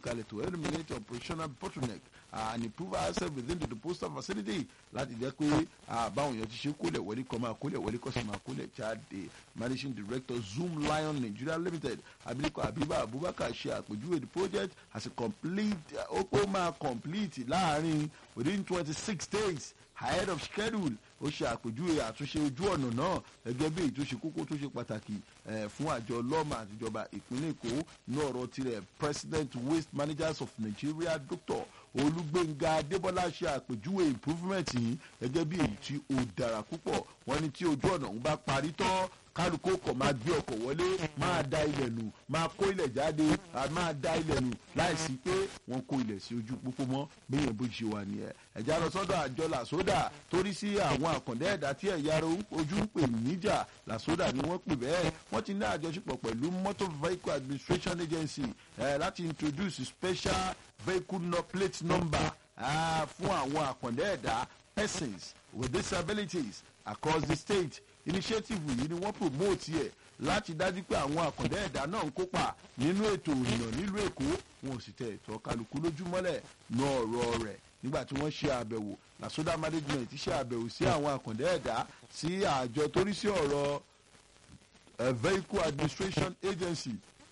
kalẹ̀ to eliminate operational bottleneck and improve ourselves within the postal facility láti jẹ́ pé báwọn èèyàn ti ṣe kólẹ̀ wọlé kọ́ máa kólẹ̀ wọlé kọ́ sì máa kólẹ̀ jáde managing director zoom lion nigeria limited abilékọ abiba abubakar ṣe àpèjúwe the project as a complete ó pé ó máa complete láàrin within twenty six days ahead of schedule ó ṣe àpèjúwe àtúnṣe ojú ọ̀nà náà gẹ́gẹ́ bí èyí tó ṣe kókó tó ṣe pàtàkì fún àjọ lọ́mà àtijọba ìpínlẹ̀ èkó ní ọ̀rọ̀ tirẹ̀ president waste managers of nigeria dr olùgbẹ̀ngà adébọ́lá ṣe àpèjúwe improvement yìí gẹ́gẹ́ bí èyí tí ó dára púpọ̀ wọ́n ní tí ojú ọ̀nà ń bá parí tán kálukó kọ̀ máa gbé ọkọ̀ wọlé máa da ilẹ̀ nù máa kó ilẹ̀ jáde máa da ilẹ̀ nù láìsí pé wọ́n kó ilẹ̀ sí ojú pópó mọ́ bẹ́yẹn bó ṣe wà nìyẹn. ẹ̀já lọ sọ́dọ̀ àjọ làsódà torí sí àwọn àkàndá ẹ̀dá tí ẹ̀yà ojú ń pè níjà làsódà ni wọ́n pè bẹ́ẹ̀ wọ́n ti ní àjọṣepọ̀ pẹ̀lú motor vehicle administration agency eh, láti introduce special vehicle no plate number ah, fún àwọn àkàndá ẹ̀dá persons with disabilities across the state initiative yìí ni wọ́n promote yẹ láti dájú pé àwọn àkàndá ẹ̀dá náà ń kópa nínú ètò ìrìnà nílùú èkó wọn ò sì tẹ ètò kálukú lójúmọ́lẹ̀ ná ọ̀rọ̀ rẹ̀ nígbà tí wọ́n ṣe àbẹ̀wò lasoda management ṣe àbẹ̀wò sí àwọn àkàndá ẹ̀dá sí àjọ torí sí ọ̀rọ̀ vehicle administration agency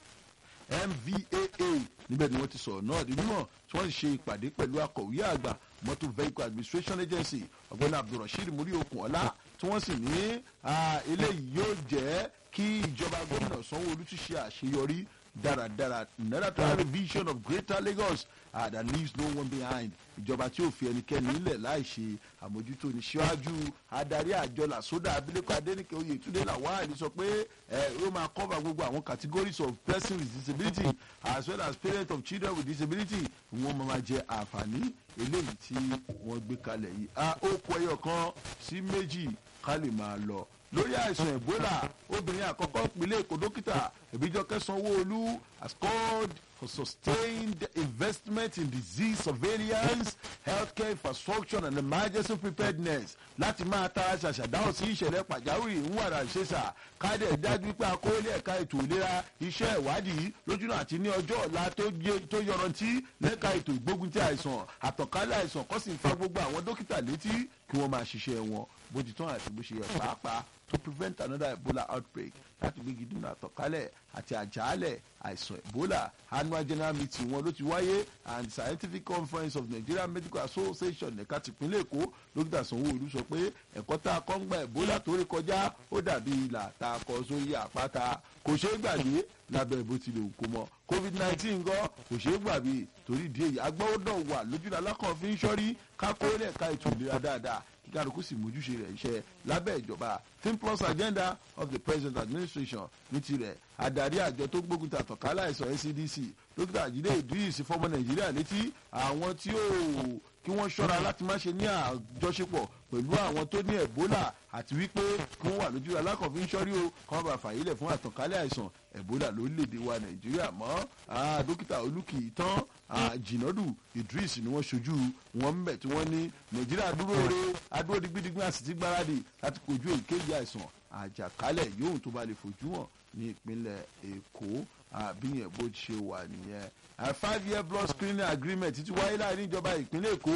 mvaa níbẹ̀ ni wọ́n ti sọ̀rọ̀ náà di mímọ̀ tí wọ́n ṣe ìpàdé pẹ̀lú akọ̀wé àgbà motor vehicle administration agency ọ̀gbẹ́ni abdulrasheed muri okunola tí wọ́n sì ní eléyìí yóò jẹ́ kí ìjọba gómìnà sanwó-olu ti ṣe àṣeyọrí dáradára another revision of greater lagos uh, that leaves no one behind ìjọba tí ò fi ẹnikẹ́ni nílẹ̀ láì ṣe àmójútó ní ṣíwájú adarí àjọ làsódà abilékọ adẹnìkẹ oyètúndé làwáàlì sọ pé ẹ ó máa cover gbogbo àwọn categories of persons with disability as well as parents of children with disability wọn máa jẹ àǹfààní eléyìí tí wọ́n gbé kalẹ̀ yìí a ó kọ ẹyọ kan sí méjì ká lè máa lọ lórí àìsàn ebola obìnrin àkọ́kọ́ ìpínlẹ̀ èkó dókítà ìbíjọkẹ́ sanwó-olú has called for sustained investment in disease surveillance healthcare infrastructure and emergency preparedness láti máa tara ṣàṣàdáhùn sí ìṣẹ̀lẹ̀ pàjáwìrì ń wàrà ṣèṣà káàdẹ̀ dájú pé akóólé ẹ̀ka ètò ìlera iṣẹ́ ìwádìí lójúnà àti ní ọjọ́ ọ̀la tó yọrantí lẹ́ka ètò ìgbógunti àìsàn àtọ̀kálẹ̀ àìsàn kọ́ sì ń fa gbogbo àwọn dókítà létí kí wọ́n máa ṣiṣẹ́ wọn bó ti tán àti bó ṣe yẹ pàápàá to prevent another ebola outbreak láti gbégi dínà àtọ̀kálẹ̀ àti àjálẹ̀ àìsàn ebola annual general meeting wọn ló ti wáyé and scientific conference of nigeria medical association ẹ̀ka tìpínlẹ̀ èkó dókítà sanwó-olu sọ pé ẹ̀kọ́ tá a kọ́ ń gba ebola tó rí kọjá ó dàbí ìlà tá a kọ sórí àpáta kò ṣeé gbàgbé lábẹ́ bó tilẹ̀ òkú mọ́ covid nineteen gan kò ṣeé gbàgbé torí ìdí èyí agbọ́dọ̀ wà lójúlá alákàn fi ń ṣọ́rí kákó lẹ́ẹ̀ka ètò ìlera dáadáa kíkàlùkù sì mójúṣe rẹ̀ iṣẹ́ lábẹ́ ìjọba think plus agenda of the president administration ní tirẹ̀ adarí àjọ tó gbógun ta àtọ̀kálá àìsàn ncdc dókítà jíde idris fọmọ nàìjíríà létí àwọn tí ó kí wọ́n ṣọ́ra láti má ṣe ní àjọṣepọ̀ pẹ̀lú àwọn tó ní ebola àti wípé kí wọ́n wà lójú alákọ̀ọ́fín ṣọ́rí o kí wọ́n bá fàyílẹ̀ fún àtọ̀kálẹ̀ àìsàn ebola lórílẹ̀‐èdè wa nàìjíríà mọ́ dókítà olùkì tán jìnàdù idris ni wọ́n ṣojú wọn ń bẹ̀ tí wọ́n ní nàìjíríà dúró re adúró digbidigbin àti ti gbáradì láti kojú èyíkéyìí àìsàn àjàkálẹ̀ yóò tó bá lè fojú hàn ní ìpínlẹ̀ èkó àbíyẹn bó ṣe wà nìyẹn a five year blood screening agreement ti wáyé láàrin ìjọba ìpínlẹ̀ èkó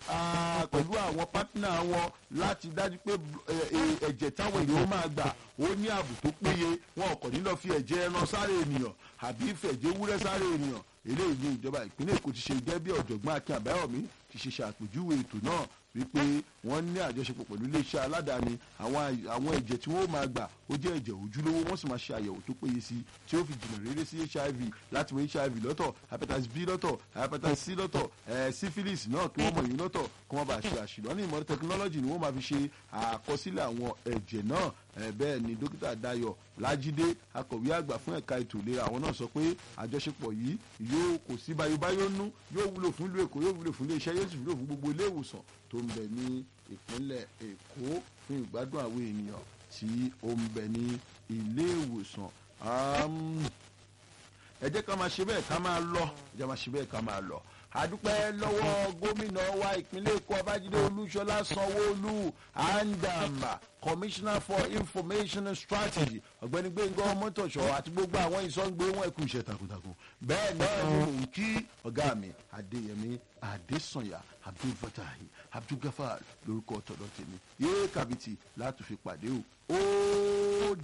pẹ̀lú àwọn pátínà wọn láti dájú pé ẹ̀jẹ̀ táwọn èèyàn máa gbà ó ní ààbò tó péye wọn ò kàn ní lọ fi ẹ̀jẹ̀ ẹran sáré ènìyàn àbí fẹ̀jẹ̀ wúrẹ́ sáré ènìyàn eléyìí ní ìjọba ìpínlẹ̀ èkó ti ṣe gẹ́gẹ́ bí ọ̀jọ̀gbọ́n akin àbáyọ̀mí ti ṣe ṣàpèjúwe ètò náà wípé wọ́n ní àjọṣepọ̀ pẹ̀lú iléeṣẹ́ aládàáni àwọn ẹ̀jẹ̀ tí wọ́n máa gbà ó jẹ́ ẹ̀jẹ̀ ojúlówó wọ́n sì máa ṣe àyẹ̀wò tó péye sí tí ó fi jìnnà rere sí hiv láti wọ hiv lọ́tọ̀ hepatitis b lọ́tọ̀ hepatitis c lọ́tọ̀ ẹ̀ syphilis náà kí wọ́n mọ̀ yín lọ́tọ̀ kí wọ́n bá ṣe àṣìlọ́ ní ìmọ̀ tẹkinọ́lọ́jì ni wọ́n máa fi ṣe àkọsílẹ̀ àwọn ẹ̀jẹ̀ náà bẹ́ẹ̀ ni dókítà dayo lájídé akọ̀wé àgbà fún ẹ̀ka ètò ìlera àwọn náà sọ pé àjọṣepọ̀ yìí yóò kò sí bayobayo nú yóò wúlò fún ìlú èkó yóò wúlò fún iléeṣẹ́ yóò sì wúlò fún gbogbo ilé ìwòsàn tó ń bẹ ní ìpínlẹ̀ èkó fún ìgbádùn àwọn ènìyàn tí ó ń bẹ ní ilé ìwòsàn ẹ jẹ́ ká máa ṣe bẹ́ẹ̀ ká máa lọ ẹ jẹ́ máa ṣe bẹ́ẹ̀ ká máa lọ àdúpẹ́ lọ́wọ́ gómìnà wa ìpínlẹ̀ èkó babájídé olúṣọlá sanwó-olú andama commissioner for information and strategy ọ̀gbẹ́ni gbẹ̀ngàn ọmọtọ̀ṣọ́ àti gbogbo àwọn ìsọ̀ǹgbé wọn ẹ̀kú iṣẹ́ takuntakun bẹ́ẹ̀ náà ni mò ń kí ọ̀gá mi adéyẹmí adésànyà abdulfatahi abdulgafar lórúkọ tọ̀dọ̀ tèmi yéé kàbìtì láti fi pàdé o ó